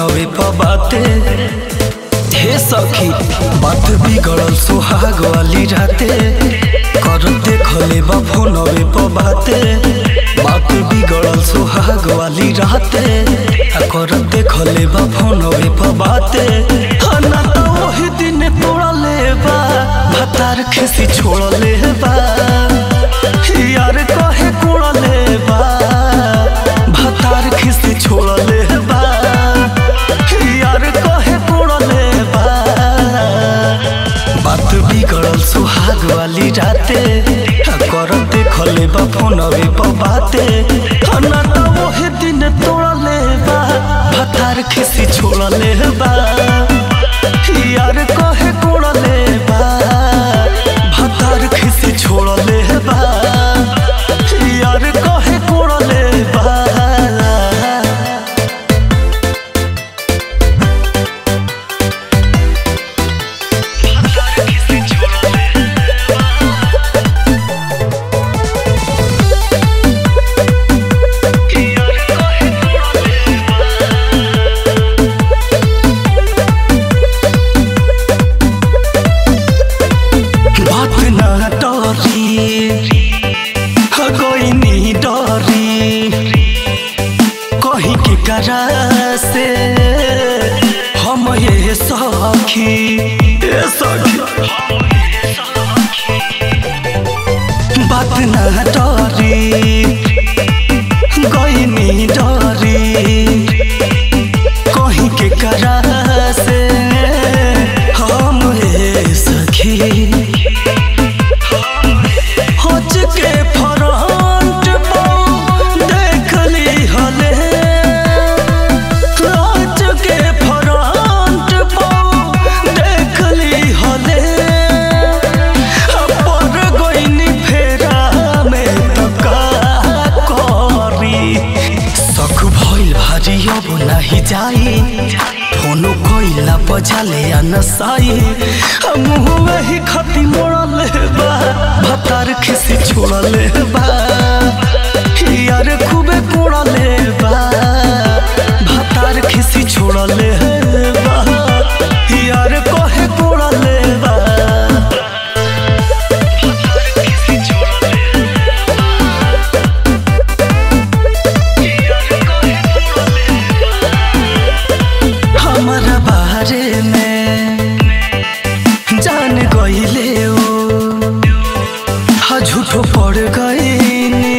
फोनवे पर बाते हे सखी बात बिगड़ल सुहाग वाली राते कर देखले बा फोनवे पर बाते बात बिगड़ल सुहाग वाली राते आ कर देखले बा फोनवे पर बाते आ ना तो वही दिन तोड़ले बा भतार खिसी छोड़ले बा यार कहे कोड़ले बा भतार खिसी छोड़ले बा यार कहे कोड़ले बा बात बिगड़ल सुहाग वाली राते आ कर देखले बा फोनवे पर बाते आ ना तो वही दिन तोड़ले बा भतार खिसी छोड़ले बा यार कहे कोड़ले बा भतार खिसी छोड़ले बा यार कहे कोड़ले बा बात ना डरी कोई नहीं डरी कहीं के करा से हम ये सखी ये सखी बात ना डरी कोई नहीं डरी कहीं के करा से हम ये सखी होच के फ्रंट पर देख ली हले होच के फ्रंट पर देख ली हले पर गोइनी फेरा में तो का करी सख भइल भारी अब नाही जाई फोनो कोइला बजाले आ नसाई मुँह वही खती मोड़ले बा भतार खिसी छोड़ले बा यार खूबे कोड़ले बा भतार खिसी छोड़ले बा यार कहे कोड़ले बा हमारा बारे में जान गईले ओ हा झूठो पड़ गईनी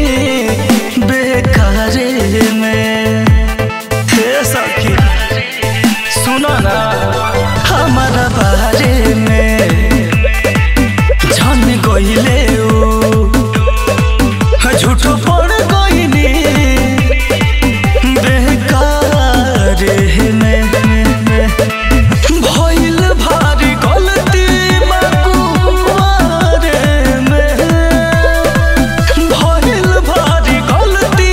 बेकारे में हे सखी सुनो ना हमारा बारे में जान गईले ओ हा झूठो पड़ गईनी बेकारे में भइल भारी गलती मकुआरे में भइल भारी गलती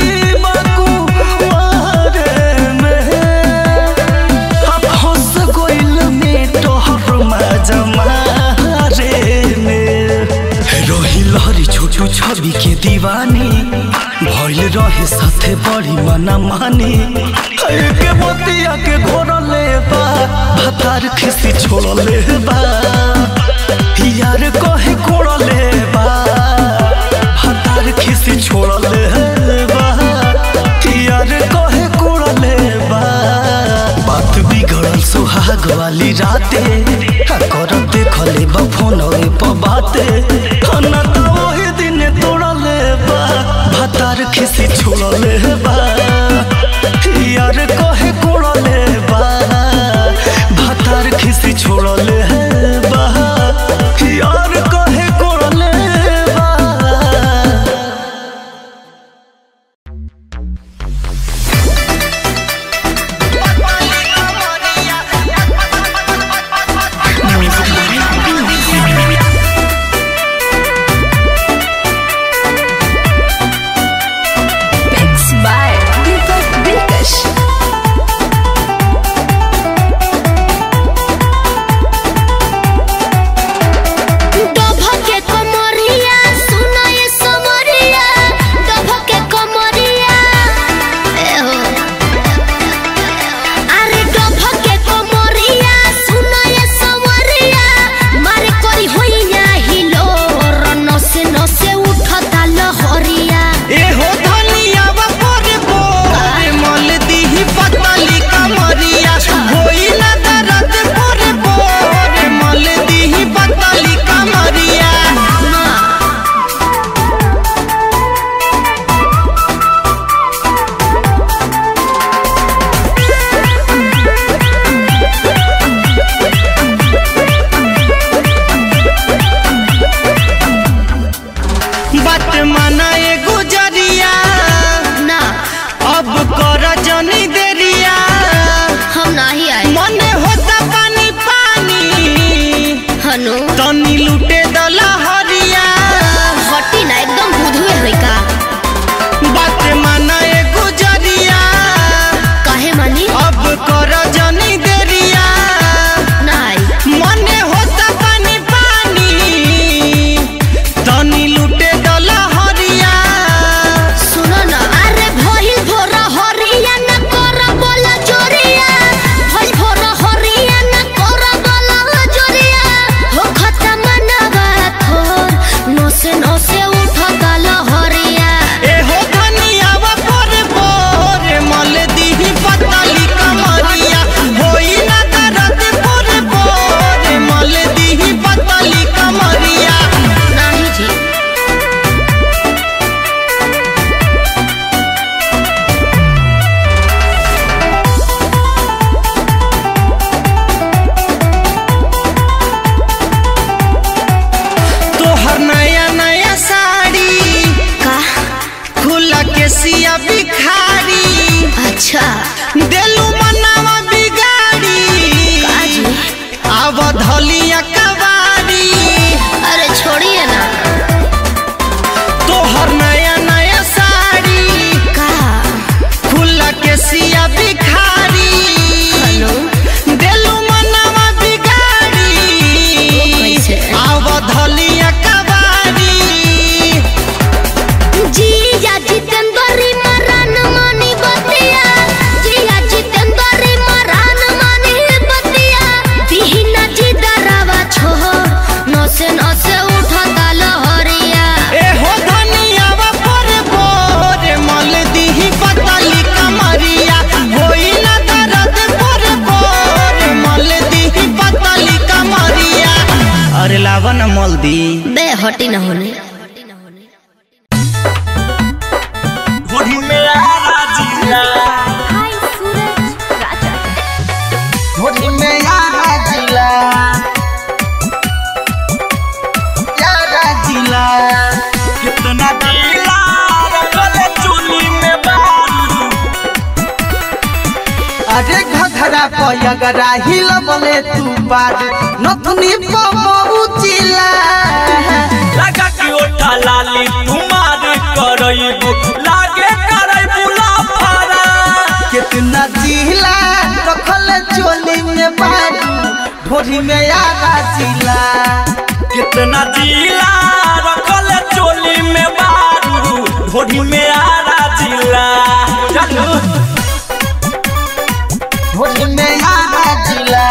मकुआरे में अब हंस गइल में तोहर मजमारे में रही लहरी छोटू छवि के दीवानी भइल रहे साथे बड़ी मना मानी के मोतिया के घोरले बा भतार खिसी छोड़ले बा यार कहे कोड़ले बा भतार खिसी छोड़ले बा यार कहे कोड़ले बा बात बिगड़ल सुहाग वाली राते आ कर देखले बा फोनवे पर बाते आ ना तो वही दिन तोड़ले बा भतार खिसी छोड़ले बा यार कहे कोड़ले बा भतार खिसी छोड़ले बा यार कहे कोड़ले बा Mixed by मल दी बे हटी न होने होली में आरा जिला हाय सूरज राजा होली में आरा जिला आरा जिला कितना जिला रखले चुली में बारू अरे घघरा पयगरा हिल बोले तू बार नथुनी पहुँचिला लगा कि ओठा लाली तुम्हार करैबू लागे करैबू लाफारा कितना जिला रखल चोली में बारू ढोरी में आगा जिला कितना जिला रखले चोली में बारू ढोली में आरा जिला चलो ढोरी में आगा जिला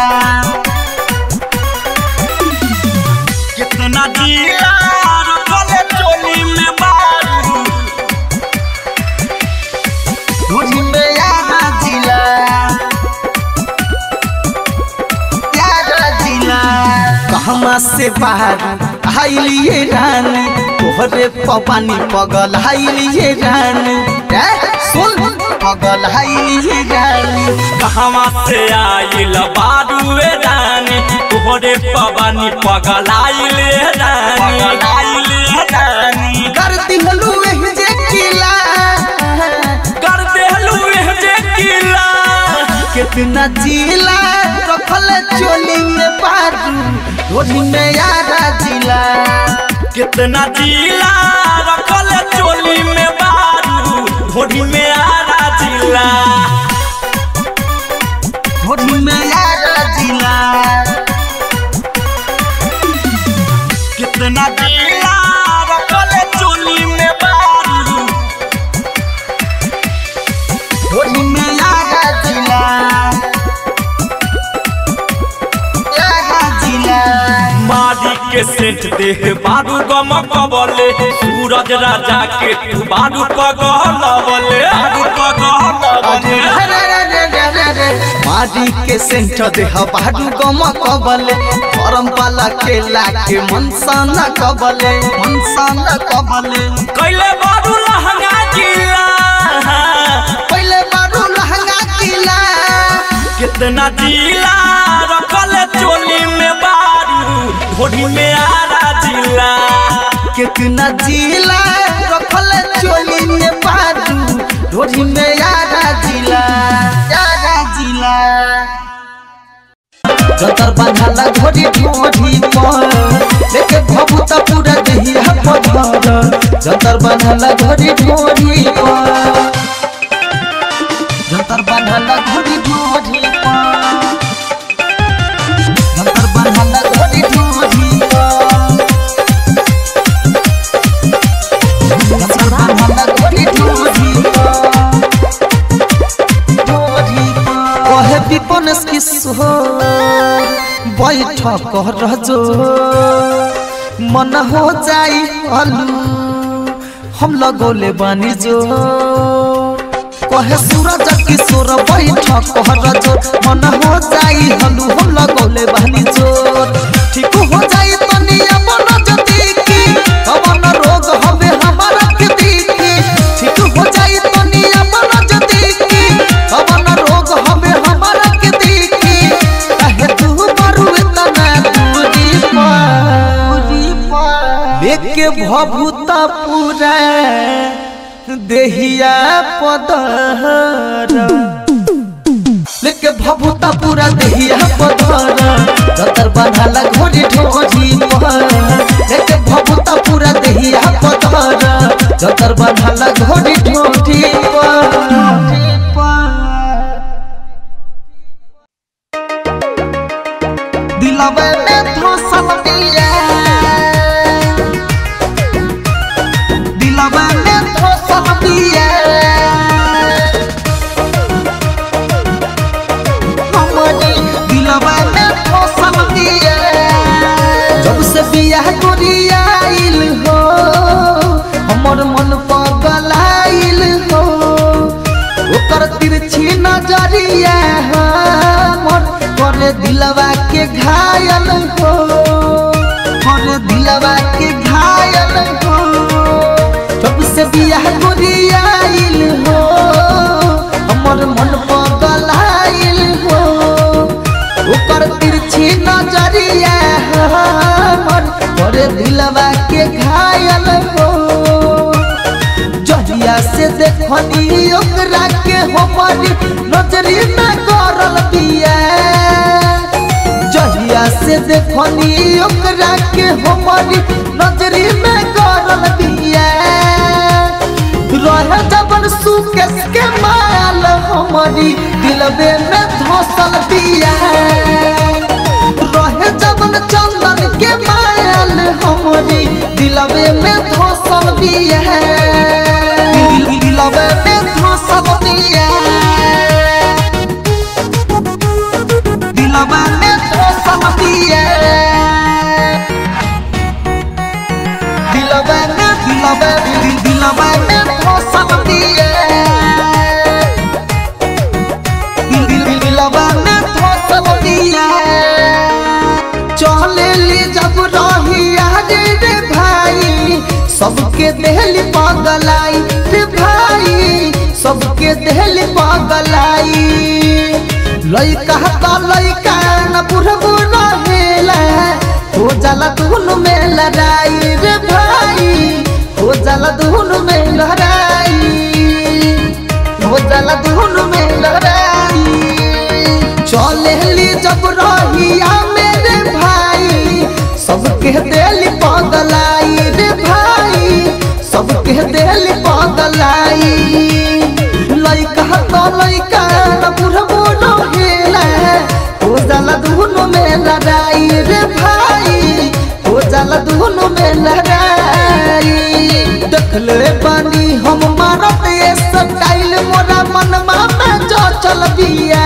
कितना जिला रखले चोली में बारू ढोरी में आगा जिला आगा जिला कहमा से बाहर हाइलिए रानी तोहरे पपानी पगल हाइलिए रानी ए, सुन पगल हाइलिए रानी कहवा से आइल बारूए रानी तोहरे पवानी पगलाइल रानी पगलाइल रानी कर दिहलू एह जे किला कर देलू एह जे किला कितना जिला रखल चोली में पारू ढोली में यारा जिला कितना जिला रखल चोली में बारू ढोली में आरा जिला ढोली में यारा जिला कितना जिला रखल चोली में बारू ढोली में यारा जिला यारा जिला मारी के सेंट देह बारू गम कबले सूरज राजा के तू बारू पगलवले बारू पगलवले मारी के सेंट देह बाडू गम कबले गरम पाला के लाके मनसा न कबले मनसा न कबले कैले बारू लहंगा जिला पहले बाडू लहंगा किला कितना जिला रखल चोली में बारू ढोली में आरा जिला कितना जिला रखल चोली में बाडू ढोरी में यारा जिला यारा जिला जतर बांधला घोड़ी ढोरी पर लेके भभूता पूरा देहिया पधर जतर बांधला घोड़ी ढोरी पर जतर बांधला घोड़ी ढोरी पर जतर बांधला घोड़ी ढोरी पर जतर बांधला घोड़ी ढोरी पर ढोरी पर कहे विपन किशोर बैठक रजो मन हो जाई अलू हम लगोले बानी जो कहे सूरज किशोर बैठक रजो मन हो जाई हलू हम लगोले बानी जो ठीक हो जाई तनिया मन जदी की कवन रोग हवे हमारा के देखी ठीक हो जाई तनिया मन जदी की कवन रोग हवे हमारा के देखी कहे तू मरु तना दूरी पर लेके भभूता पूरा देहिया पदर लेके भभूता पूरा देहिया पदर जतर बांधला घोड़ी ढोरी पर लेके भभूता पूरा देहिया पदर जतर बांधला घोड़ी ढोरी पर दिलवे में धसल दिया दिलवे में धसल दिया हमारी दिलवे में धसल दिया जब से बियाह करियाइल हो हमर मन पगलाइल हो ओकर तिरछी नजरिया हमर करे दिलवा के घायल हो करे दिल बिया गुरियाइल हो हमर मन पगलाइल हो ऊपर तिरछी नजरिया हमर करे दिलवा के घायल हो जहिया से देखनी ओकरा के हमर नजरी में करल बिया जहिया से देखनी ओकरा के हमर नजरी में करल बिया रहे जबन सुकेश के माल हमारी दिलबे में धसल बिया रहे जबन चंदन के माल हमारी दिलबे में धसल बिया दिल- दिलबे में धसल बिया दिलबे में धसल बिया दिलबे में दिलबे दिल दिलबे में धसल बिया दिल दिल दिल दिलबे में धसल बिया चले ली जब रही रे रे भाई सबके देहली पागलाई रे भाई सबके देहली पागलाई लइका का लइका न बुढ़बू रहेला हो जाला धुन में लड़ाई रे भाई हो जाला धुन में लड़ाई हो जाला धुन में लड़ाई चले ली जब रहिया मेरे भाई सबके दिल पगलाई रे भाई सबके दिल पगलाई लइका तो लइका न बुढ़बो रहेला हो जाला धुन में लड़ाई रे भाई हो जाला धुन में लड़ाई देखले बानी हम मारत ये स्टाइल मोरा मनमा में जो चल बिया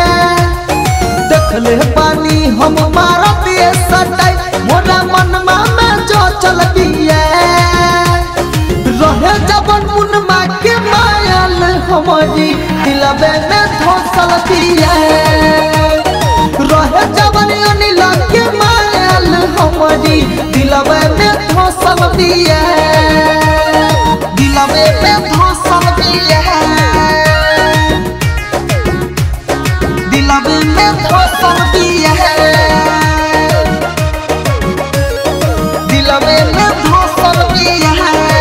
देखले बानी हम मारत ये स्टाइल मोरा मनमा में जो चल बिया रहे जबन मुनमा के मायल हमारी दिलबे में धसल दिया रहे जबन अनिल के मायल हमारी दिलबे में धसल दिया दिलबे में धसल दिया दिलबे में धसल दिया दिलबे में धसल दिया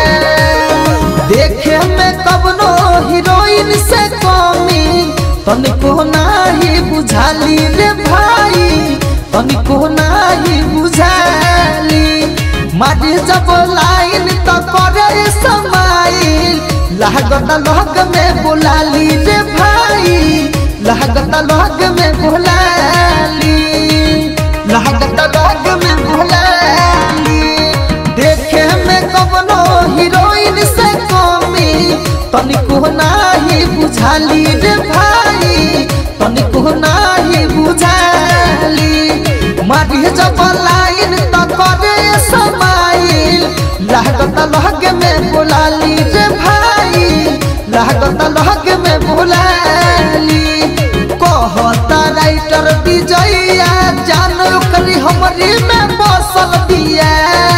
देखे में कबनो हीरोइन से कमी तनिको नाही बुझाली रे भाई तनिको नाही बुझाली मारी जब लाइन तो करे समाइल लागत लग में बुलाली रे भाई लागत लग में बुलाली लागत लग में बुलाली देखे में कबनो हीरोइन से कमी तनिको नाही बुझाली रे भाई तनिको नाही बुझाली मारी जब लाइन तो करे समाइल लागत लग में बुलाली रे भाई लागत लग में बुलाली कहता राइटर विजया जान ओकरी हमरी में बसल बिया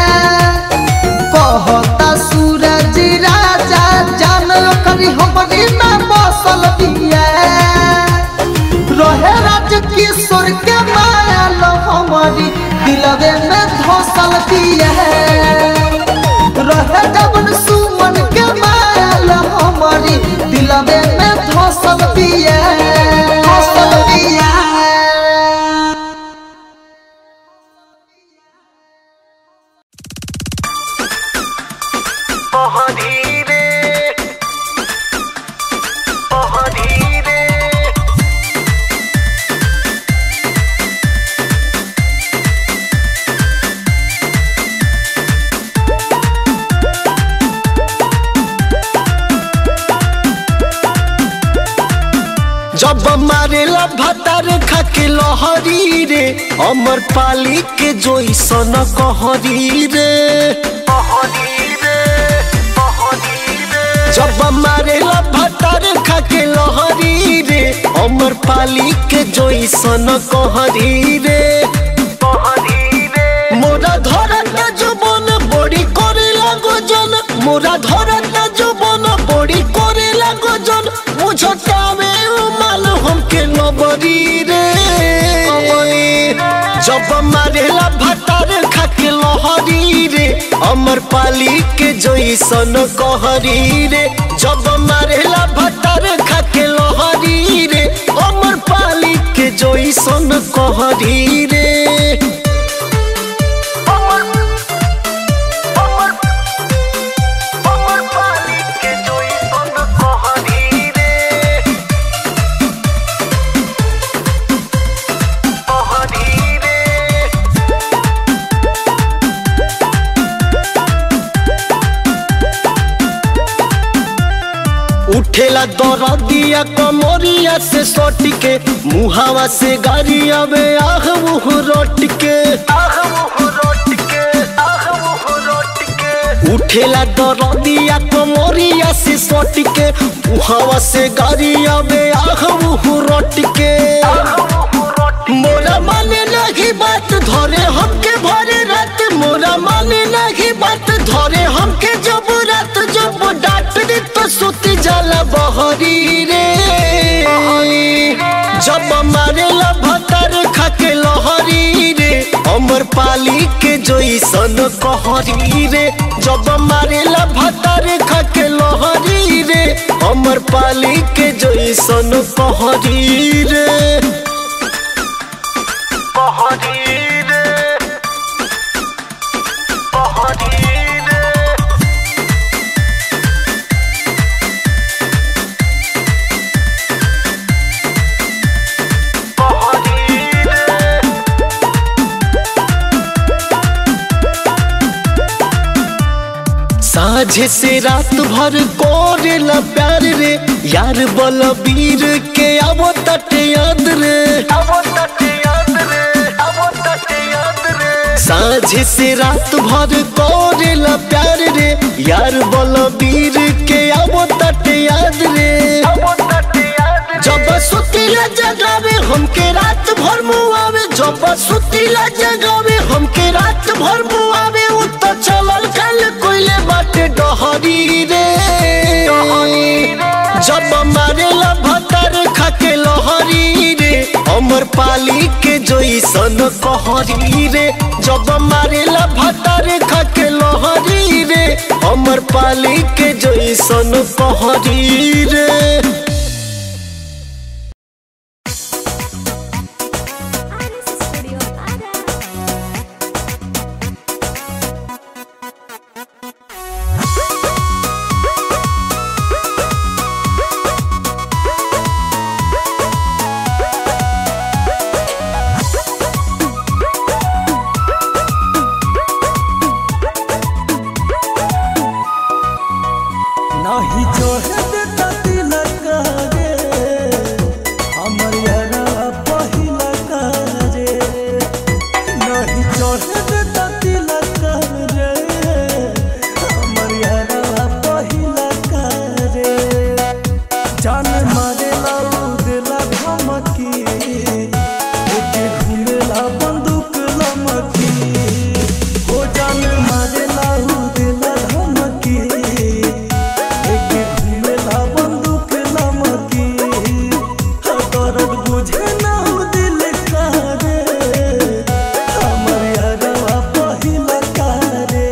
कहता सूरज राजा जान ओकरी हमरी में बसल बिया रहे राज किशोर के मायल हमारी दिलवे में धसल दिया रहे जबन सुमन के मायल हमारी दिलवे में धसल दिया धसल दिया जब मारेला भतार खाके लहरी रे अमर पाली के जोइसन कहरी रे जब मारेला भतार खाके लहरी रे अमर पाली के जोइसन कहरी रे मोरा धरत जुबन बड़ी करे लागो जन मोरा धरत के लबरी रे जब मारेला भतार खा के लहरी रे अमर पाली के जैसन कहरी रे जब मारेला भतार खा के लहरी रे अमर पाली के जैसन कहरी रे उठेला दरदिया कमरिया से सट के मुहावा से गाड़ी आवे आह मुह रोट के उठेला दरदिया कमरिया से सट के मुहावा से गाड़ी आवे आह मुह रोट के मोरा माने लगी बात धरे हमके भरे रात मोरा माने लगी बात धरे हमके जब रात जब डांट दे तो सुती जाला बहरी रे जब मारे भतर खाके लहरी रे अमर पाली के जैसन कहरी रे जब मारे भतर खाके लहरी रे अमर पाली के जैसन कहरी रे साझे से रात भर कोरेला प्यार रे यार बलबीर के आवो तट याद रे साझे से रात भर कोरेला प्यार रे यार बलबीर के आवो तट याद रे जब सुतीला जगावे हमके रात भर मुआवे जब सुतीला जगावे हमके रात भर मुआवे उ तो चलल कल कोइले बाटे डहरी रे जब मारेला भतर खाके लहरी रे अमर पाली के जैसन कहरी रे जब मारेला भतर खाके लहरी रे अमर पाली के जैसन कहरी रे नाही चढ़े देता तिलक रे हमर यारा पहिला रे नहीं चढ़े देता तिलक रे हमर यारा पहिला रे जान मारे लाऊ दिला धमकी ओके घूमेला बंदूक लमकी हो जान मारे लाऊ दिला धमकी एके घूमेला बंदूक लमकी दर्द बुझे ना हो दिल का रे हमर यारवा पहिला का रे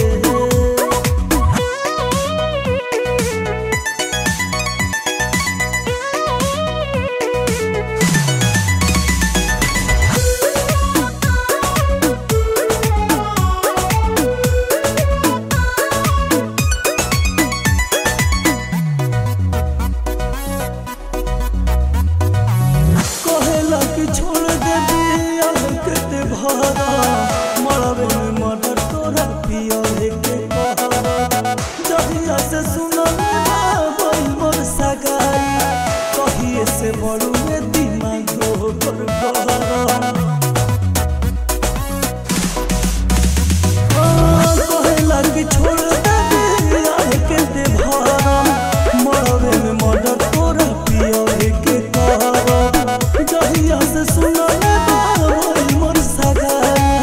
कहेला कि छोड़ दे दिया के भरा मरवे में मर्डर तोरा पिया के कहरा जहिया से सुनल बाबई मोर सगाई कहिए से बड़ू में दिमाग हो कर गहरा कहेला कि छोड़ दे दिया के दे भरा मरवे में मर्डर तोरा पिया के कहरा जहिया से सुनल बाबई मोर सगाई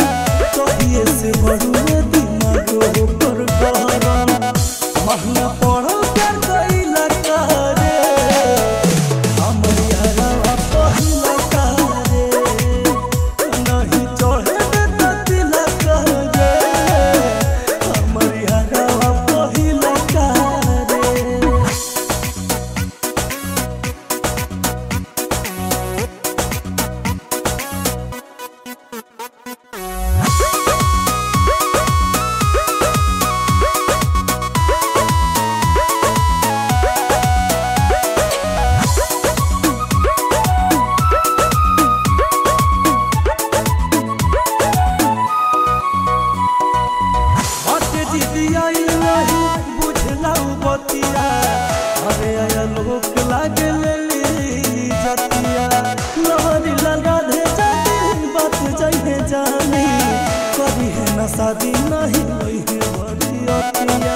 शादी नहीं होई है बरियतिया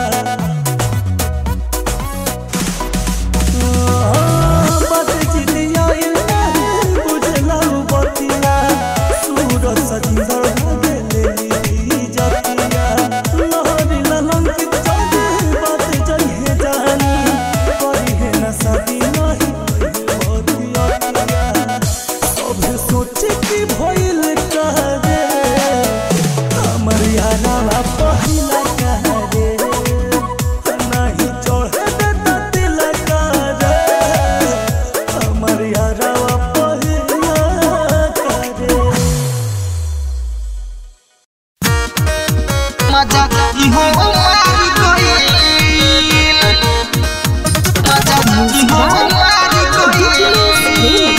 बात चिड़िया नहीं बुझला बतिया सूरज सजिंदर भागे ले जतिया लहरी ललंकित चौबे बात जइहे जानी करी है ना शादी नहीं होई है बरियतिया सब सोचे कि भइल करे हमर यारा पहिला करे नहीं चढ़े देता तिलक रे हमर यारा पहिला करे मजा इहो मारी गइल मजा इहो मारी गइल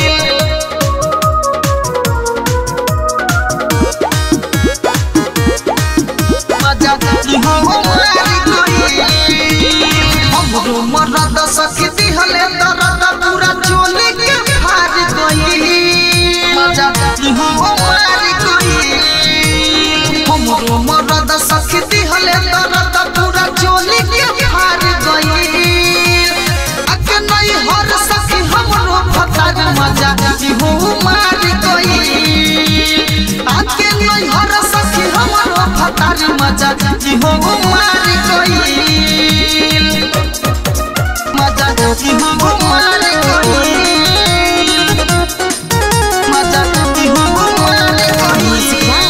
मजा इहो मारी गइल हमरो मरद सखी दिहले दर्द पूरा चोली के फाड़ गइल मजा इहो मारी गइल हमरो मरद सखी दिहले दर्द पूरा चोली के फाड़ गइल अके नहीं हर सखी हमरो फतार मजा इहो मारी गइल आके नहीं हर सखी हमरो फतार मजा इहो मारी गइल मजा इहो मारी गइल मजा इहो मारी गइल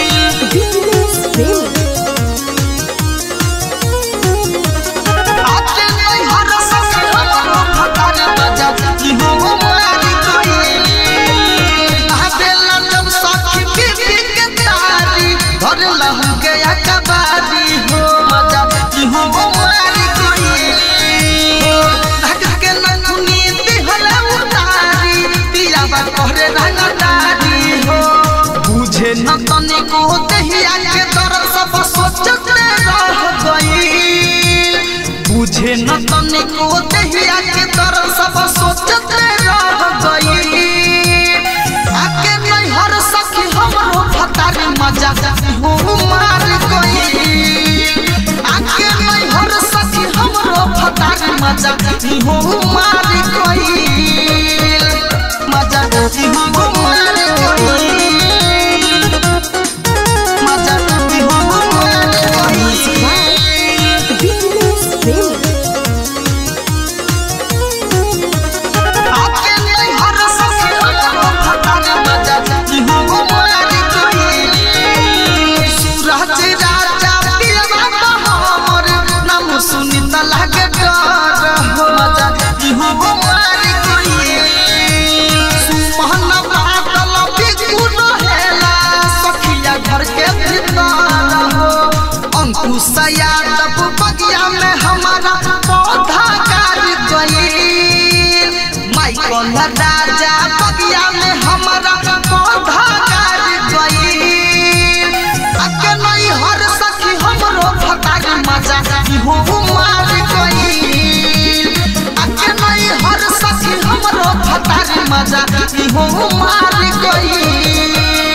आके नहीं हर सखी हमरो फतार मजा इहो मारी गइल आबेला जब सखी बीबी के तारी धर लहू के अकबारी हो मजा इहो मारी गइल धक के नथुनी दिहला उतारी पिया बा कहरे रंगदारी हो बुझे न तनिको दहिया के दर्द सब सोचते रह गइल बुझे न तनिको दहिया के दर्द सब सोचते रह गइल आके नहीं हर सखी हमरो फतार मजा हो मार गइल आके नहीं हर सखी हमरो फतार मजा हो मार गइल मजा हो मार गइल मजा हो मार गइल आके नहीं हर सखी हमरो फतार मजा हो मार गइल सूरज राजा पियवा हमर नाम सुनी त लागे डर हो मजा हो मार गइल सुमहन बादल बिगु रहेला सखिया घर के भीतर हो अंकुश यादव बगिया में हमारा पौधा गाड़ गइल माइकल राजा बगिया में हमारा पौधा गाड़ गइल अके नहीं हर सखी हमरो फटाक मजा हो मार गइल अके नहीं हर सखी हमरो फटाक मजा हो मार गइल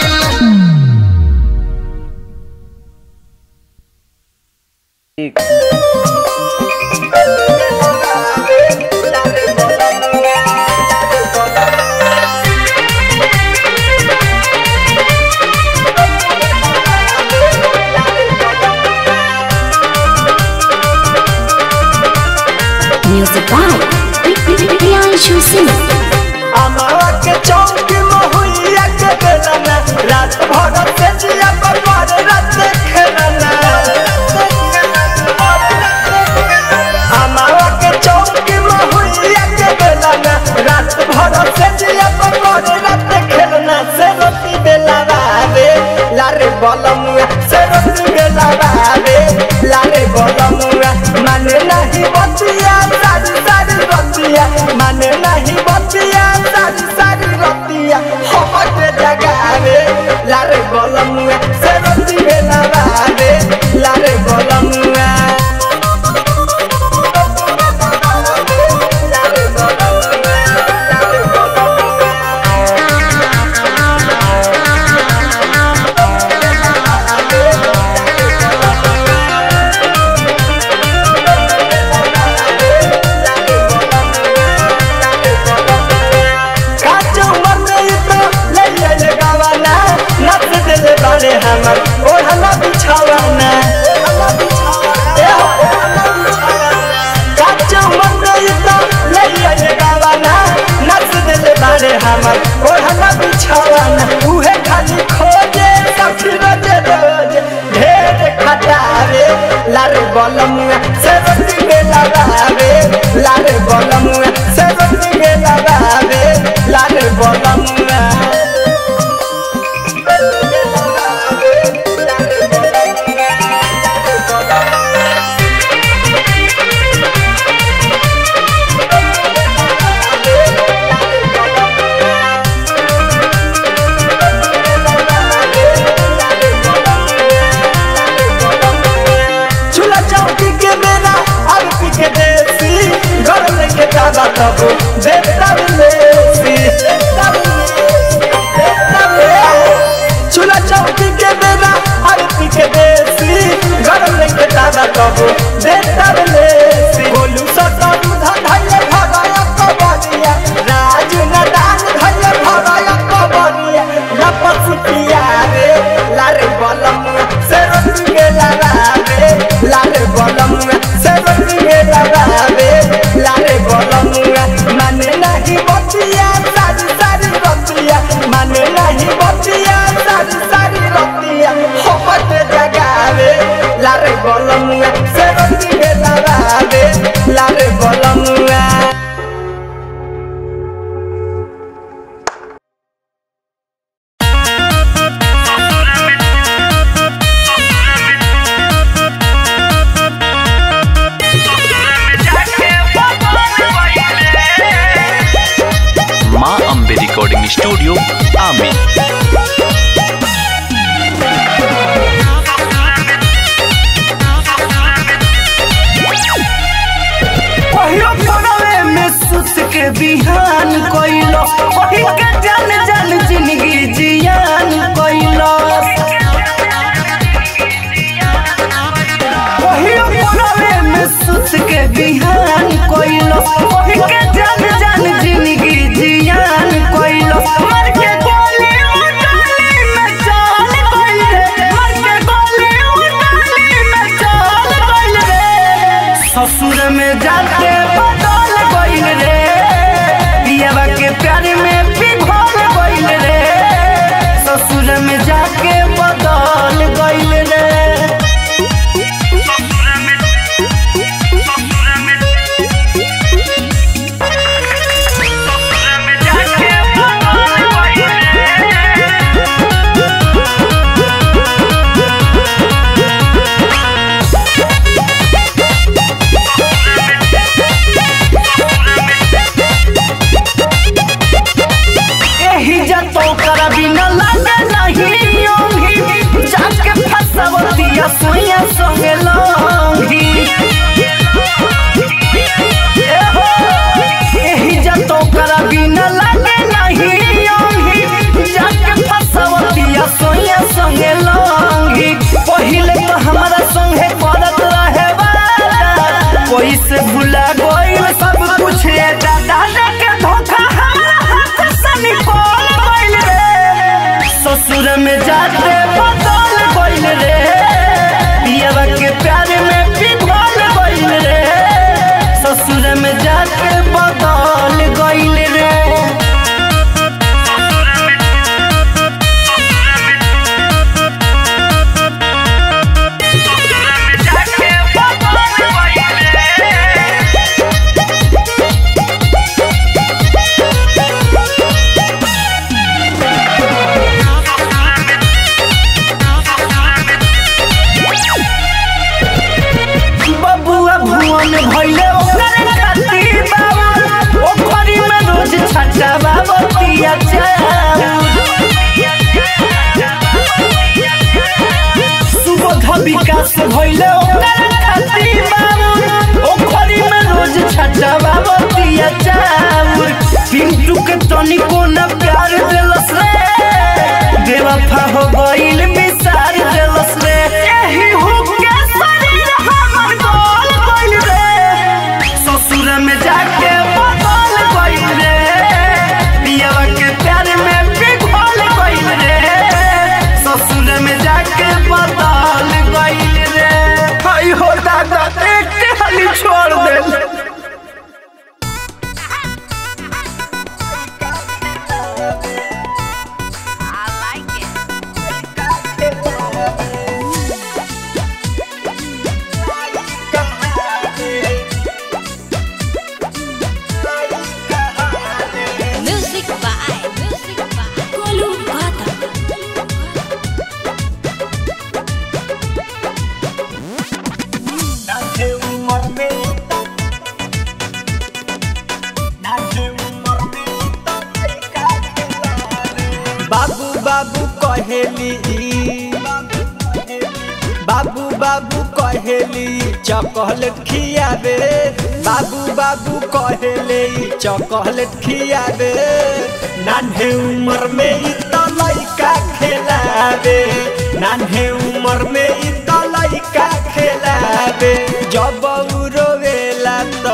Music by Priyanshu Singh. अमावा के चौक महुइया के बेलना रात भर से जिया पर पर रात खेलना अमावा के चौक महुइया के बेलना रात भर से जिया पर पर रात खेलना से रोटी बेला रे लारे बलमुआ से रोटी बेला रे लारे बलमुआ माने नहीं बतिया सारी सारी रतिया माने नहीं बतिया सारी सारी रतिया हमके जगावे लारे बलमुआ से रोटी बेला रे लारे बलमुआ लारे बलमुआ लारे बलमुआ दिल बारे हमर ओढ़ना बिछावाना ए हो, काचो मंगई तो ले आइए गावाना नच दिल बारे हमर ओढ़ना बिछावाना उहे खाली खोजे सखी रोज रोज ढेर खटावे लारे बलमुआ से रोटी में लगावे लारे बलमुआ से रोटी में लगावे लारे बलमुआ चूल्हा चौकी के मेरा अब पी के देसी घर लेके दादा तब देवता लेसी चूल्हा चौकी के मेरा अब पी के देसी घर लेके दादा तब देवता लेसी बोलू सटरू धैले भगाया कबरिया राजू नदान धैले भगाया कबरिया लपस पिया रे लारे बलमुआ से रोटी के लगावे लारे बलमुआ से रोटी के लगावे लारे बलमुआ माने नहीं बतिया सारी सारी रतिया माने नहीं बतिया सारी सारी रतिया होमत जगावे लारे बलमुआ से रोटी के लगावे लारे बलमुआ माँ अम्बे रिकॉर्डिंग स्टूडियो आमी पहिलो पड़वे में सुत के बिहान कइलो वही के जान जान जिंदगी जियान कइलो पहिलो पड़वे में सुत के बिहान कइलो वही के जान जान जिंदगी जियान कइलो मर के गोली उठाली में चाल कइल रे मर के गोली उठाली में चाल कइल रे ससुर में जाके बदल गइल रे पियावा के प्यार में पिघल गइल रे ससुर में जाके बदल गइल रे जाके बदल गइल रे एही जतो कर बिना लागे नहीं ओंगी जाके फसवतिया सोया संगे लौंगी ए हो, एही जतो कर बिना लागे नहीं ओंगी जाके फसवतिया सोया संगे लौंगी पहिले तो हमारा संगे करत रहे वाला कोई से भुला गइल सब कुछ ए दादा के धोखा हमारा हाथ से निकल गइल रे ससुर में जाते बदल गइल रे पियावा के प्यार में पिघल गइल रे ससुर में जाके बदल गइल रे जाके बदल गइल रे बबुआ भुवन भइले ओकर खातिर बाबू ओखरी में रोज छटा बाबतिया सुबोध विकास भइले ओकर खातिर बाबू ओखरी में रोज छटा बाबतिया चाउर पिंटू के तनिको न प्यार देलस रे बेवफा हो गइल बिसार देलस रे एही हुक के शरीर हमर गोल गइल रे ससुर में जाके बदल गइल रे पियावा के प्यार में पिघल गइल रे बाबू कहेली बाबू बाबू कहेली चॉकलेट खियाबे बाबू बाबू कहेले चॉकलेट खियाबे नान्हे उम्र में इ त लइका खेलाबे नान्हे उम्र में इ त लइका खेलाबे जब उ रोवेला त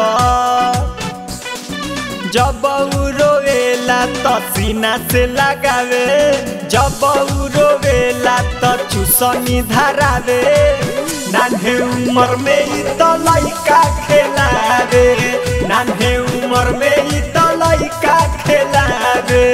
जब उ रोवेला त सीना से लगावे जब उ रोवेला त चुसनी धरावे नान्हे उम्र में इ त लइका खेलावे नान्हे उम्र में इ त लइका खेलावे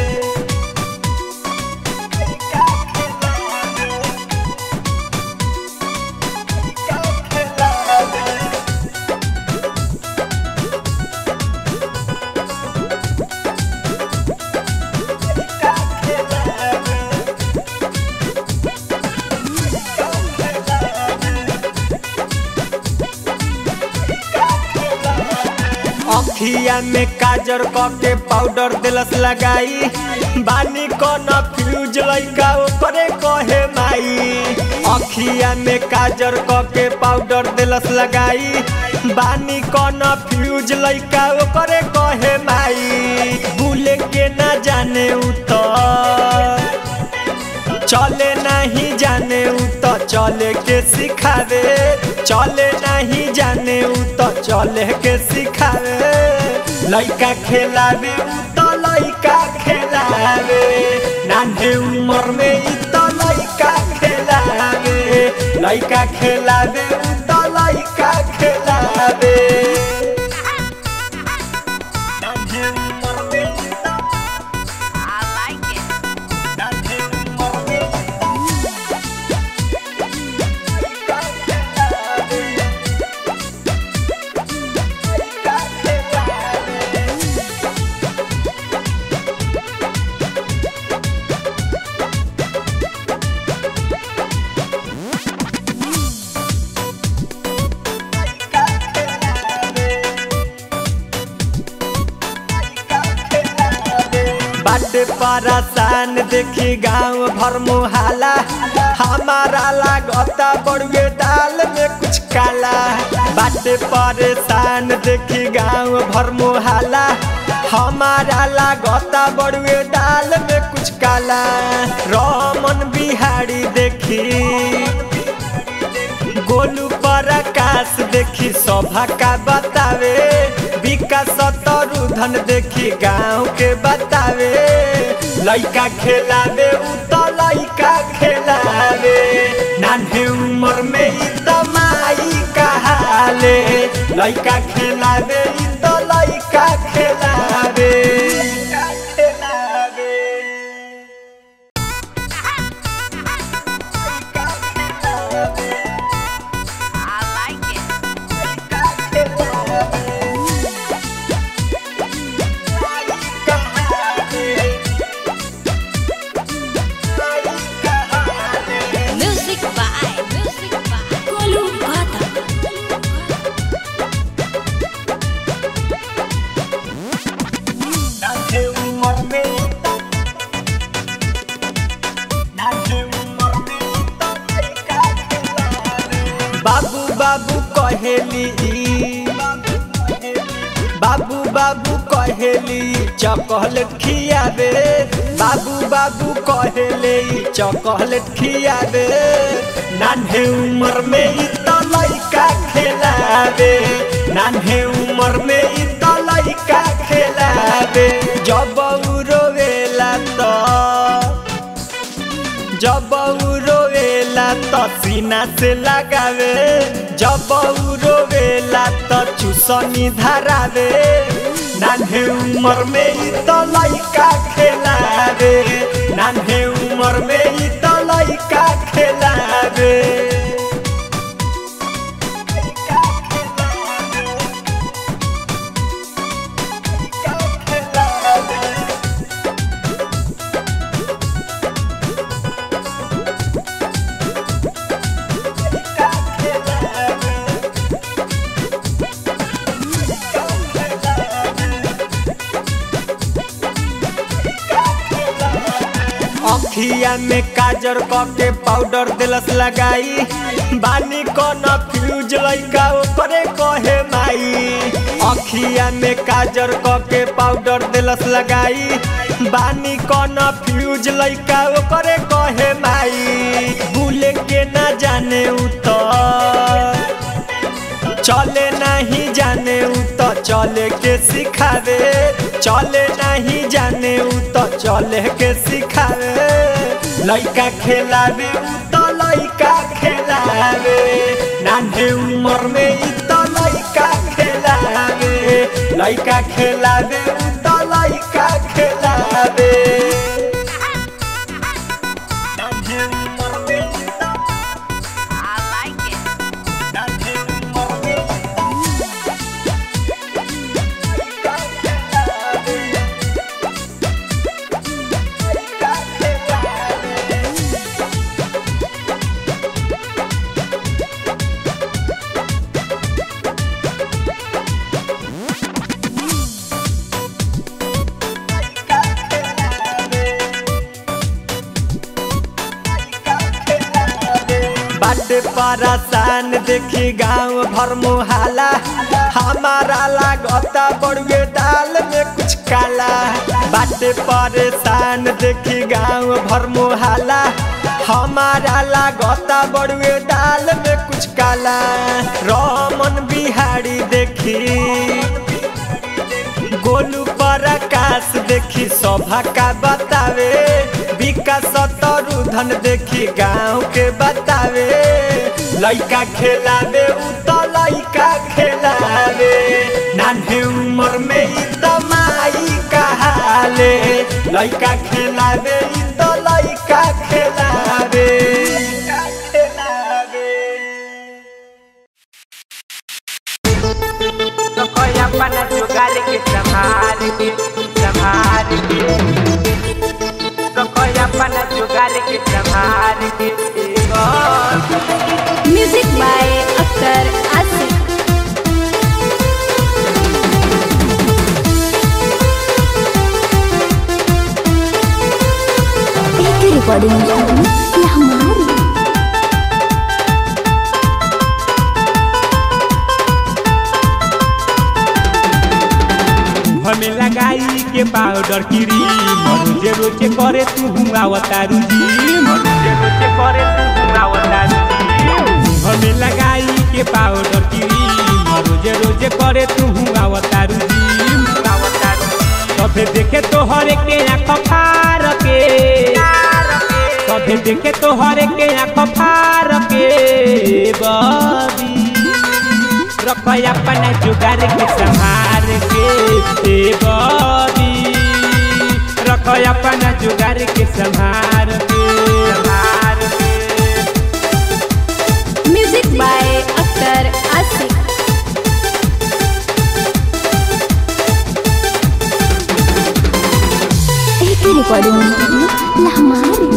अखिया में काजर के पाउडर दिलस लगाई बानी कौन फ्यूज लइका ओकरे कहे माई अखिया में काजर के पाउडर दिलस लगाई बानी कौन फ्यूज लइका ओकरे कहे माई भूले के ना जाने उतर चले नहीं जाने उ तो चले के सिखावे चले नहीं जाने उ तो चले के सिखावे लइका खेलावे उ तो लइका खेलावे नान्हे उम्र में इ तो लइका खेलावे लइका खेलावे उ तो लइका खेलावे नान्हे उम्र में इ तो नान्हे उम्र में इ बाटे परेशान देखी गांव भर मुहाला हमारा लागता बड़ुए दाल में कुछ काला बाटे परेशान देखी गांव भर मुहाला हमारा लागता बड़ुए दाल में कुछ काला रमन बिहारी देखी गोलू पर आकाश देखी शोभा का बतावे विकास तरुधन देखी गाँव के बतावे लइका खेलावे उ तो लइका खेलावे नान्हे उम्र में इ तो माई कहाले लइका खेलावे इ तो लइका खेलावे खेलावे Music by Music by Kolu Gata. नान्हे उम्र में इ तो नान्हे उम्र में इ तो लइका खेलावे बाबू बाबू कहेली बाबू बाबू कहेली चॉकलेट खियावे बाबू बाबू कहेले चॉकलेट खियावे नान्हे उम्र में इ तो लइका खेलावे नान्हे उम्र में इ तो लइका खेलावे जब उ रोवेला तो जब उ रोवेला त सीना से लगावे जब उ रोवेला त चुसनी धरावे नान्हे उम्र में इ त लइका खेलावे नान्हे उम्र में इ त लइका खेलावे अखिया में काजर के पाउडर दिलस लगाई बानी कौन फ्यूज लैका ओकरे कहे माई अखिया में काजर के पाउडर दिलस लगाई बानी कौन फ्यूज लैका ओकरे कहे माई भूले के ना जाने उतर चले नहीं जाने उ तो चले के सिखावे चले नहीं जाने उ तो चले के सिखावे लइका खेलावे उ तो लइका खेलावे नान्हे उम्र में इ तो लइका खेलावे लइका खेलावे उ तो लइका खेलावे नान्हे उम्र में इ तो नान्हे उम्र में इ बाटे परेशान देखी गांव भर मुहाला हमारा लागता बड़ुए दाल में कुछ काला बाटे परेशान देखी गांव भर मुहाला हमारा लागता बड़ुए दाल में कुछ काला रमन बिहारी देखी गोलू पर आकाश देखी शोभा का बतावे विकास तरुधन देखी गांव के बतावे लइका खेलावे उ तो लइका खेलावे नान्हे उम्र में इ तो माई कहाले लइका खेलावे इ तो लइका खेलावे खेलावे तो कोई अपना जुगाड़ के संभाल के संभाल के तो कोई अपना जुगाड़ के संभाल के म्यूजिक बाय अख्तर आसिफ एक रिकॉर्डिंग ये हमारी हमें लगाई के पाउडर क्रीम रोजे रोजे करे तू अवतारू जी रोजे रोजे करे तू अवतारू जी हमें लगाई के पाउडर क्रीम रोजे रोजे करे तू अवतारू जी अवतारू सभे देखे तो हर के आँख फार के सभे देखे तो हर के आँख फार के बबी रख अपना जुगाड़ के संहार के ए बबी रख अपना जुगाड़ के संहार के संहार के म्यूजिक बाय अख्तर आसिफ एक रिकॉर्डिंग ये हमारी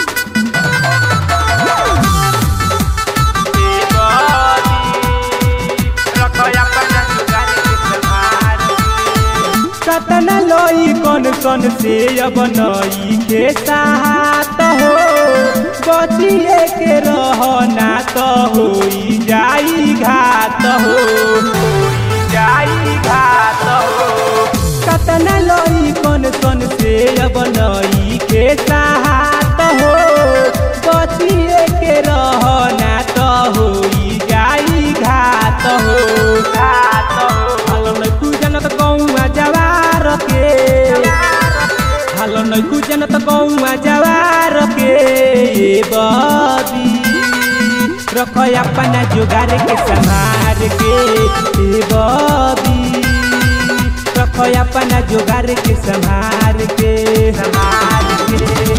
कतना लोई कौन कौन से अब नई के साथ हो बचिए के रहना तो हो जाई घात हो होई जाई घात हो कतना लोई कौन कौन से अब नई के साथ हो बचिए के रहना तो हो जाई घात हो घात हो हालो नै कुजन त गौमा जवार के हालो नै कुजन त गौमा जवार के ए बबी रख अपना जुगाड़ के संहार के ए बबी रख अपना जुगाड़ के संहार के संहार के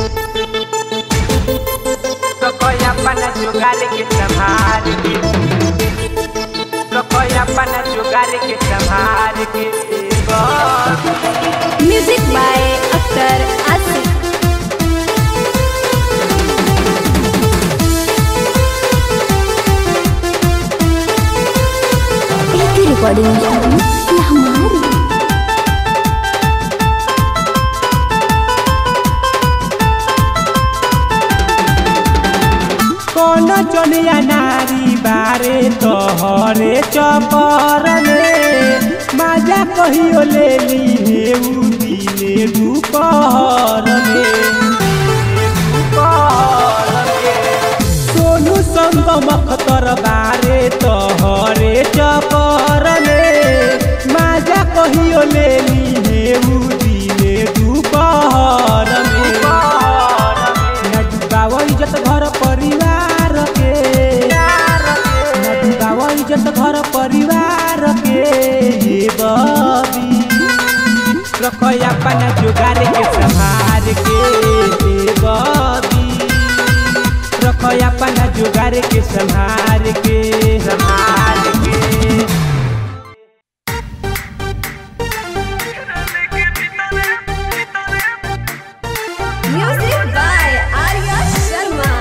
रख अपना जुगाड़ के संहार के रखो अपना जुगाड़ के संभाल के बस म्यूजिक बाय अख्तर आसिफ एक रिकॉर्डिंग ये हमारी कौन चनिया नारी बारे तोहरे चपर में माजा कहियो ले ली हे उ दिने दुपहर में सोनू संग मखतर बारे तोहरे चपर में माजा कहियो ले ली हे उ दिने दुपहर में ना डुबाव इज्जत घर परिवार के ना डुबाव इज्जत घर परिवार के ये बबी रखो अपना जुगाड़ के संभार के ये बबी रखो अपना जुगाड़ के संभार के संभार के Music by Arya Sharma.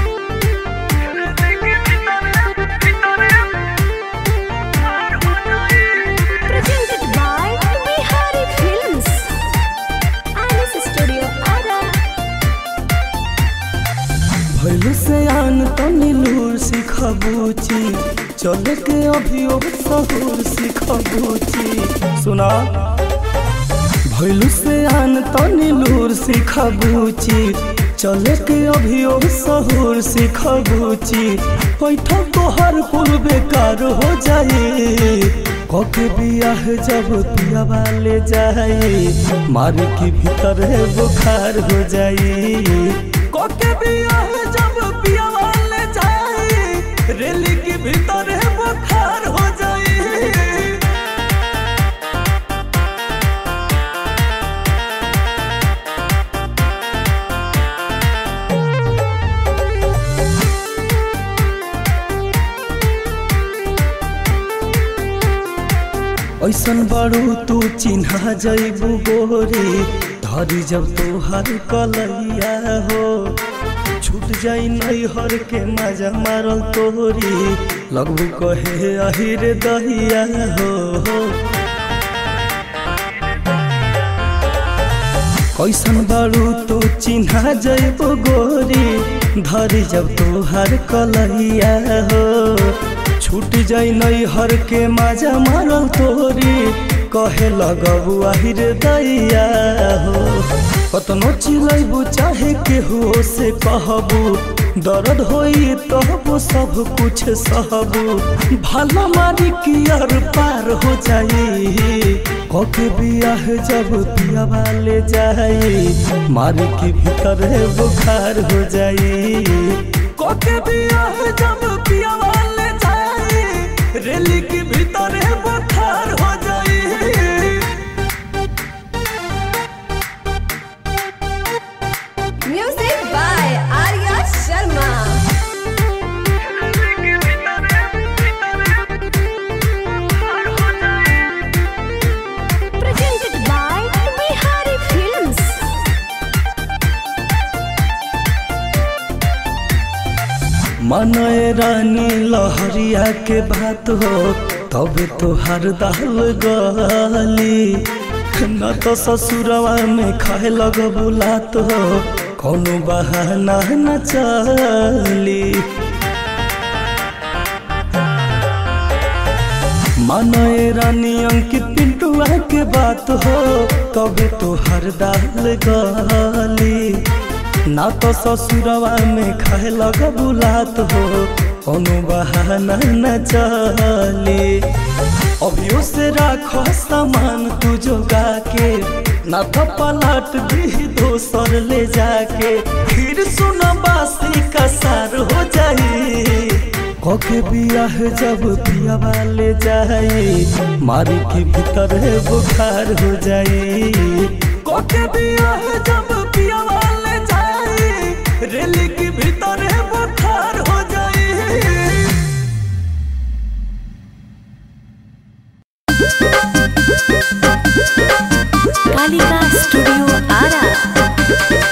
Presented by Bihari Films. Alice Studio Ara. भैलू से आन तमिलूर सिखबूची चले के अभियो सहूर सिखबूची सुना भैलू से आन तमिलूर सिखबूची चले के अभियो सहूर सिखबूची पैठा तोहर कुल बेकार हो जाए कके बियाह जब पिया वाले जाए मार के भीतर बुखार हो जाए कोके बियाह जब पिया वाले जाए रेली के भीतर बुखार हो जाए ऐसन बड़ू तू चिन्हा जैबू गोरी धरी जब तोहर कलैया हो छूट जाई नैहर के मजा मारल तोरी लगबू कहे अहिर दहिया हो कैसन बारू तो चिन्हा जैबो गोरी धरी जब तोहर कलैया हो छूट जाई नैहर के मजा मारल तोरी कहे लगबू आहिर दैया हो कतनो चिलैबू चाहे केहू से कहबू दर्द होई तबो सब कुछ सहबू भला मारी कियर पार हो जाई कके बियाह जब पिया वाले जाई मारी के भीतर बुखार हो जाई कके बियाह जब पिया वाले जाई रेली के भीतर बुखार हो जाई Music by Arya Sharma. Presented by Bihari Films. मनय रानी लहरिया के बात हो तब तोहर दाल गली न तो ससुरवा में खाए लग बुलात हो कौनो बहाना न चली मनय रानी अंकित पिंटुआ के बात हो तब तोहर दाल गली ना तो ससुरवा में खाए लग बुलात हो कोनो बहाना न चले अभियो से राखो सामान तू जोगा के ना तो पलट दी दोसर ले जाके फिर सुन बासी का सार हो जाई कके बियाह जब पिया वाले जाए मारी के भीतर बुखार हो जाए कके बियाह जब पिया वाले जाए रेली के भीतर बुखार हो जाए कालिका स्टूडियो आरा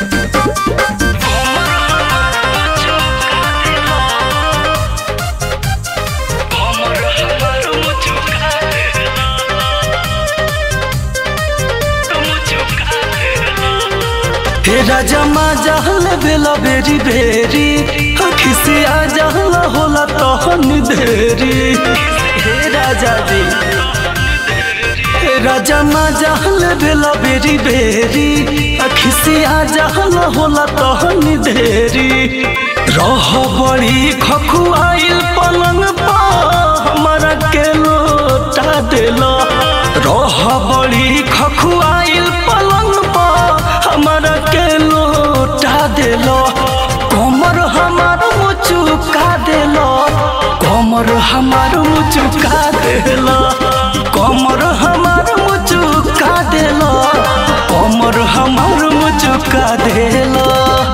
हे राजा मा जहल बेला बेरी बेरी अखी खिसिया जहला होला तहन देरी हे राजा जी हे राजा मा जहल भेला बेरी बेरी खिसिया जहला होला तहन देरी रह बड़ी खखुआइल पलंग पा हमारा के लोटा देला रह बड़ी खखुआइल पलंग पा हमारा के लोटा देला कमर हमार मुचुका देला कमर हमार मुचुका देला कमर हमार मुचुका देला कमर हमार मुचुका देला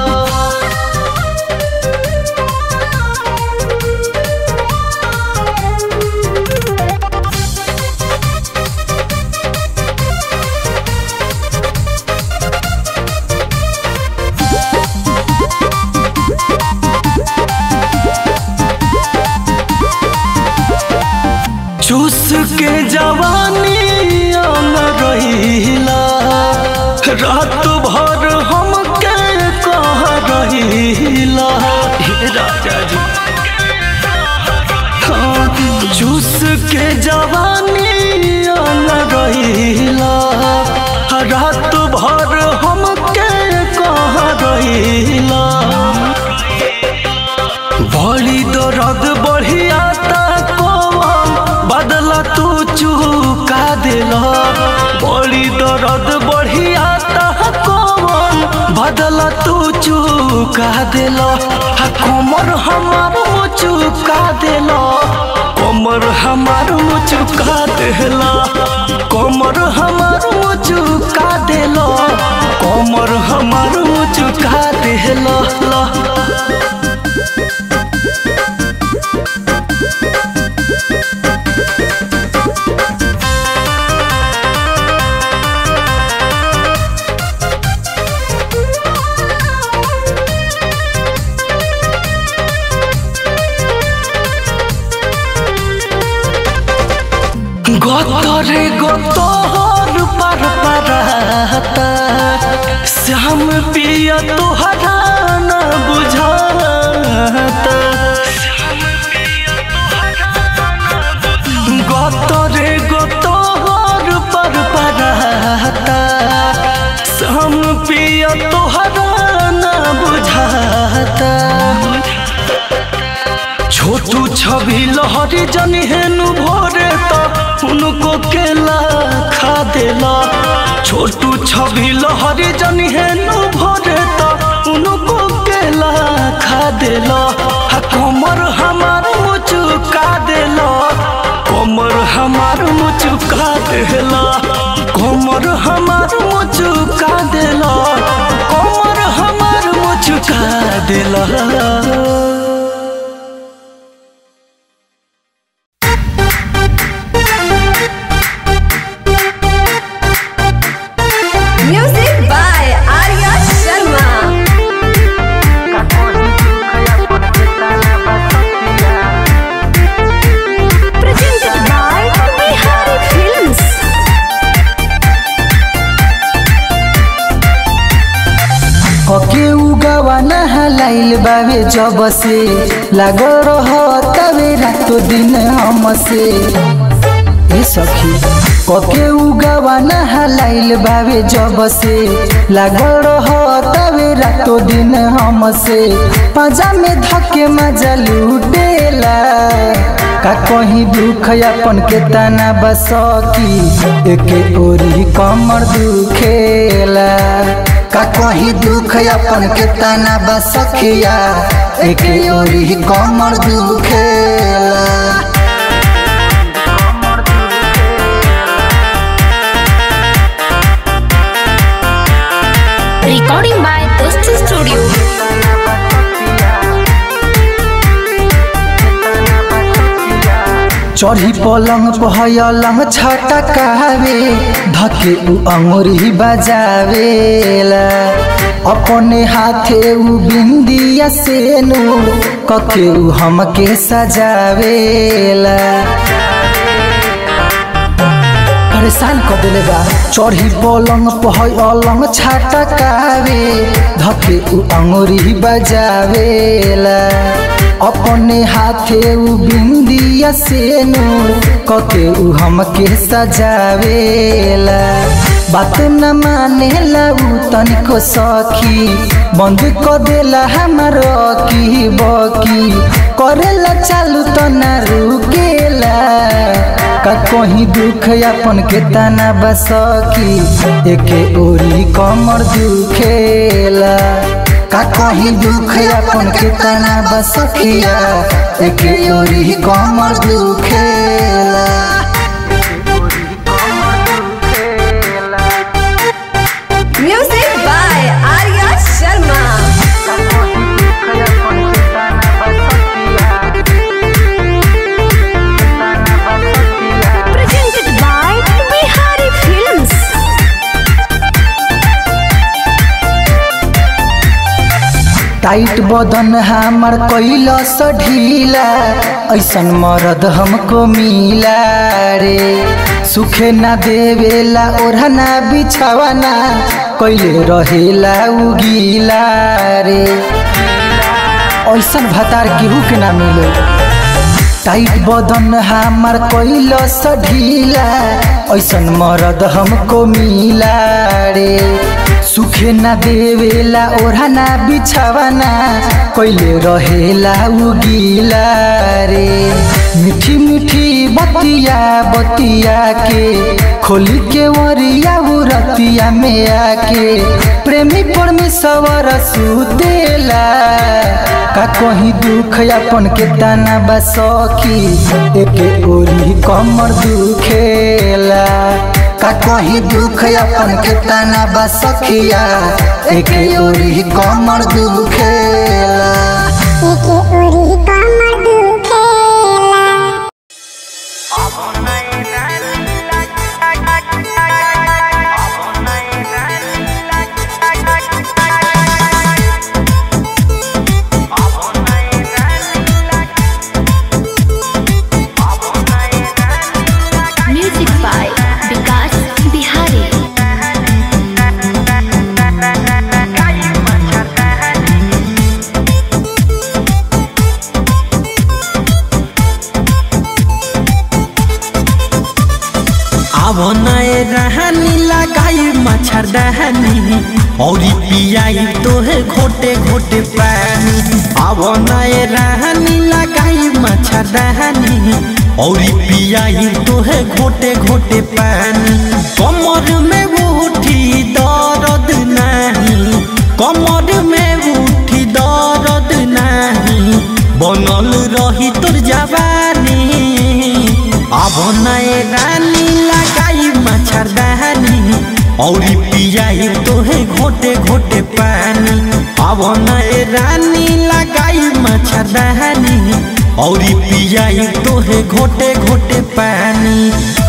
चूस के जवानी आन रहीला रात भर हम के कह रहीला हे राजा जी हाँ, चूस के जवानी आन रहीला रात भर हम के कह रहीला बड़ी दर्द बढ़िया कौन बदला तू चुका दिला बड़ी दर्द बढ़िया कौन बदला तू चुका दिला कमर हमार चुका दिला कमर हमार चुका दिला कमर हमार चुका दिला कमर हमार चुका दिला ला গতরে গতর পার পারাতা শ্যাম পিয়া তোহারা না বুঝাতা গতরে গতর পার পারাতা শ্যাম পিয়া তোহারা না বুঝাতা छोटू छवि लहरी जन हेनु भोरे तो उनको केला खा देला छोटू छवि लहरी जन हेनु भोरे तो उनको केला खा देला हा कमर हमार मुचुका देला कमर हमार मुचुका देला कमर हमार मुचुका देला कमर हमार मुचुका देला Music by Arya Sharma. Presented by Bihari Films. कके उगावा नहलाइल बावे जब से लागल रह तवे रातो दिन हमसे ए सखी कके उगावा नहलाइल बावे जब से लागल रह तवे रातो दिन हमसे पाजा में धके मजा लूटेला का कहीं दुख अपन के तना बसकी एके ओरी कमर दुखेला का कहीं दुख अपन के तना बसखिया एके ओरी कमर दुखेला Recording by Toast Studio. चढ़ी पलंग पहलंग छटकावे धके उ अंगुरी बजावेला अपने हाथे उ बिंदिया से नु कके उ हमके सजावेला परेशान कर देले बा चढ़ी पलंग पहलंग छटकावे धके उ अंगुरी बजावेला अपने हाथे उ बिंदिया से नूर कके उ हमके सजावेला बात न मानेला उ तनिको सखी बंद क देला हमर की बकी करेला चालू त ना रुकेला का कहीं दुख अपन के तना बसकी एके ओरी कमर दुखेला का कहीं दुख अपन के तना बसखिया एके ओरी कमर दुखेला Music by Arya Sharma. Presented by Bihari Films. Tight बदन हमर कैलस ढीला ऐसन मरद हमको मिला रे सुखे ना देवेला ओढ़ना बिछावना कैले रहेला उगीला रे ऐसन भतार केहू के ना मिले टाइट बदन हमर कैलस ढीला ऐसन मरद हमको मिला रे सुखे ना देवेला ओढ़ना बिछावना कैले रहेला उगीला रे मीठी मीठी बतिया बतिया के खोली के वरिया रतिया में आके प्रेमी परमेश्वर सुतेला का कहीं दुख अपन के ताना बसखी एके ओरी कमर दुखेला का कहीं दुख अपन के ताना बसखिया एके ओरी कमर दुखेला Music by Vikas Bihari. अब नए रहनी लगाई मच्छरदानी और पियाई तोहे घोटे घोटे पानी अब नए रहनी लगाई मच्छरदानी और पियाई तोहे घोटे घोटे पानी कमर में उठी दर्द नहीं कमर में उठी दर्द नहीं बनल रही तोर जवानी अब नए रानी लगाई मच्छरदानी और पियाई तोहे घोटे घोटे पानी अब नए रानी लगाई मच्छरदानी और पियाई तोहे घोटे घोटे पानी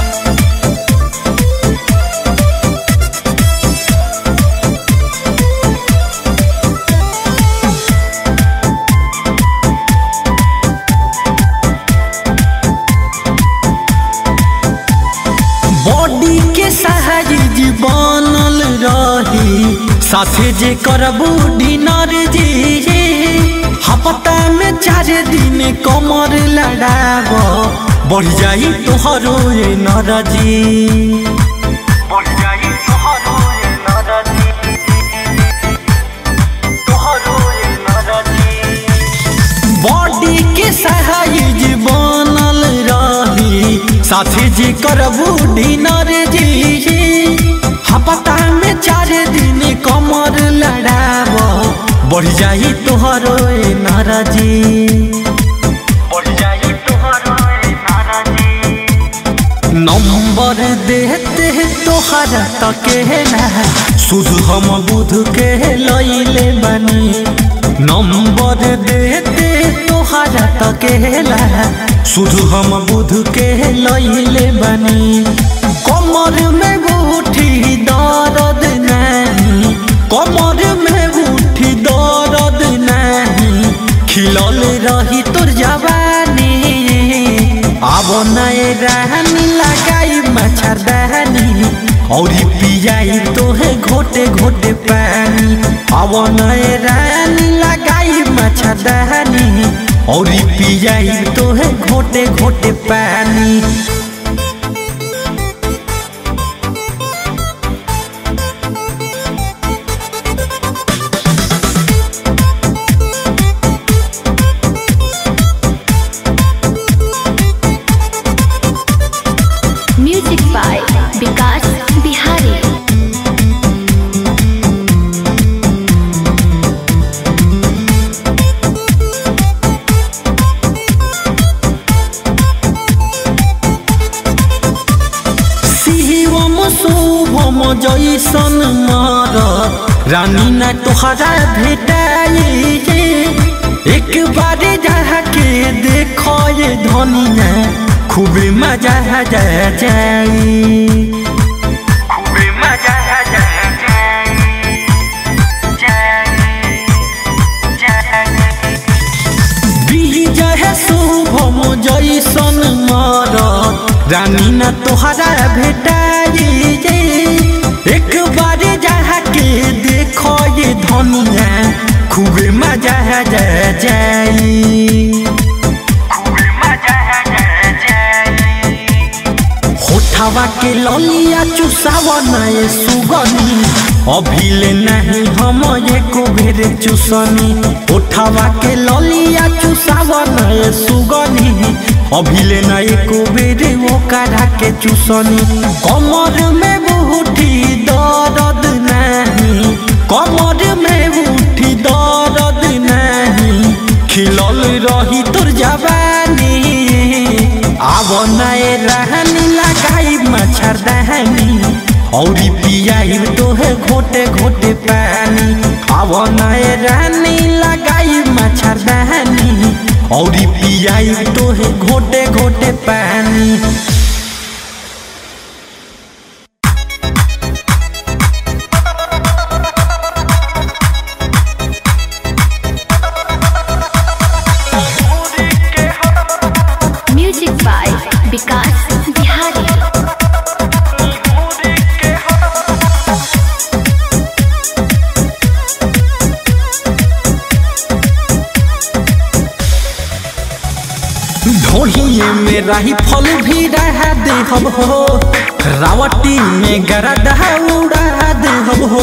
बॉडी के साइज बनल रही साथे जे करबू डिनर जी हफ्ता में चार दिन कमर लड़ाब बढ़ जाई तोहरो ये नरजी बढ़ जाई तोहरो ये नरजी तोहरो ये नरजी बॉडी के साइज बनल रही साथी जी करबू डिनर जी हफ्ता में चार दिन कमर लड़ाब बढ़ जाई तोहरो ए नाराजी बढ़ जाई तोहरो ए नाराजी नंबर देते तोहरा तके ना सुध हम बुध के लैले बनी नंबर देते तोहरा तकेला सुध हम बुध के लैले बनी कमर में उठी दर्द नहीं कमर में उठी दर्द नहीं खिलल रही तोर जवानी अब नए रहनी लगाई मच्छरदानी और पियाई तोहे घोटे घोटे पानी अब नए रहनी लगाई मच्छरदानी और पियाई तो है घोटे घोटे पानी म्यूजिक बाय विकास बिहारी शिवम शुभम जैसन मर रानी न तोहरा भेटाई एक बार जाके देखो ये धनिया खूब मजा जा जाई खूब मजा जा विजय शुभम जैसन मर रानी न तोहरा भेटाई एक बार जाके देखो ये धनिया खूब मजा जा जाई होठवा के ललिया चुसावा नए सुगनी अभिले नहीं हम एको बेर चुसनी होठवा के ललिया चुसावा नए सुगनी अभिले न एको बेर ओकरा के चुसनी कमर में बूठी दर्द नहीं कमर में बूठी दर्द नहीं खिलल रही तोर जवानी आव नए रहनी लगाई मच्छरदानी औरी पियाई तोहे घोटे घोटे पानी आव नए रहनी लगाई मच्छरदानी औरी पियाई तोहे घोटे घोटे पानी म्यूजिक बाय विकास बिहारी ढोढ़िए में राही फल भी रहा दे हम हो रावटी में गरदा उड़ा दे हम हो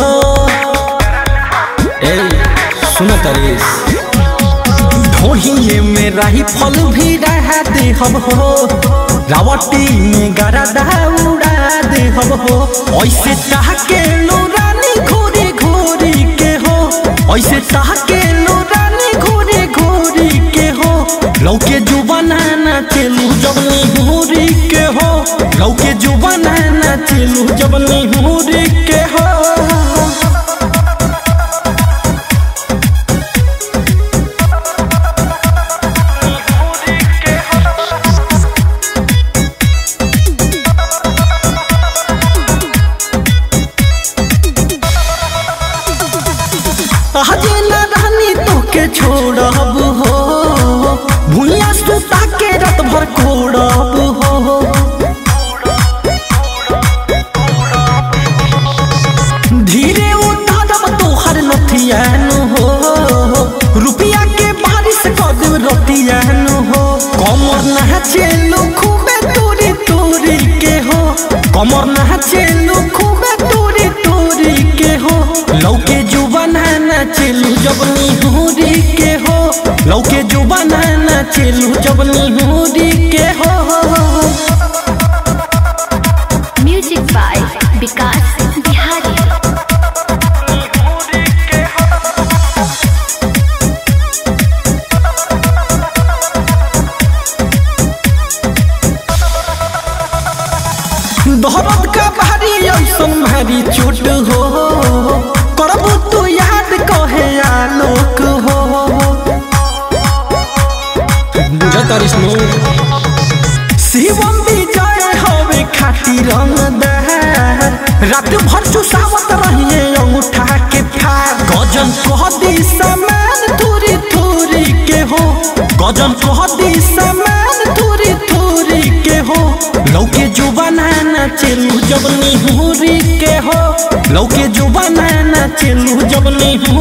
ए सुन तरेस ढोढ़िए में राही फल भी रहा दे हम हो रावटी में गरदा उड़ा दे हम हो ऐसे चाह के लो रानी घोरी घोरी के हो ऐसे चाह के लो रानी घोरी घोरी के हो लौके जो बनाना चलू जब निहुरी के हो लौके जो बनाना चलू जब निहुरी के हो आज न रानी तोके छोड़ब हो भूया सुता के रात भर कोड़ब हो धीरे उतारब तोहर नथियान हो रुपया के बारिश कर देब रतियान हो कमर नाचेलू खूबे तोरी तोरी के हो कमर नाचेलू खूबे तोरी तोरी के हो लौके जो बनाना चलू जब निहुरी के हो लौके जो बनाना चलू जब निहुरी के हो म्यूजिक बाय विकास बिहारी दौरत का भारी ऐसन भारी चोट हो करबू तू याद कहे आलोक हो बुझतारिस नो शिवम विजय हवे खाटी रंगदार रात भर चुसावत रहिए अंगूठा के फार गजन कह दी समान थोरी थोरी के हो गजन कह दी समान थोरी थोरी के हो लौके जो बनाना चलू जब निहुरी के हो लौके जो बनाना चलू जब निहुरी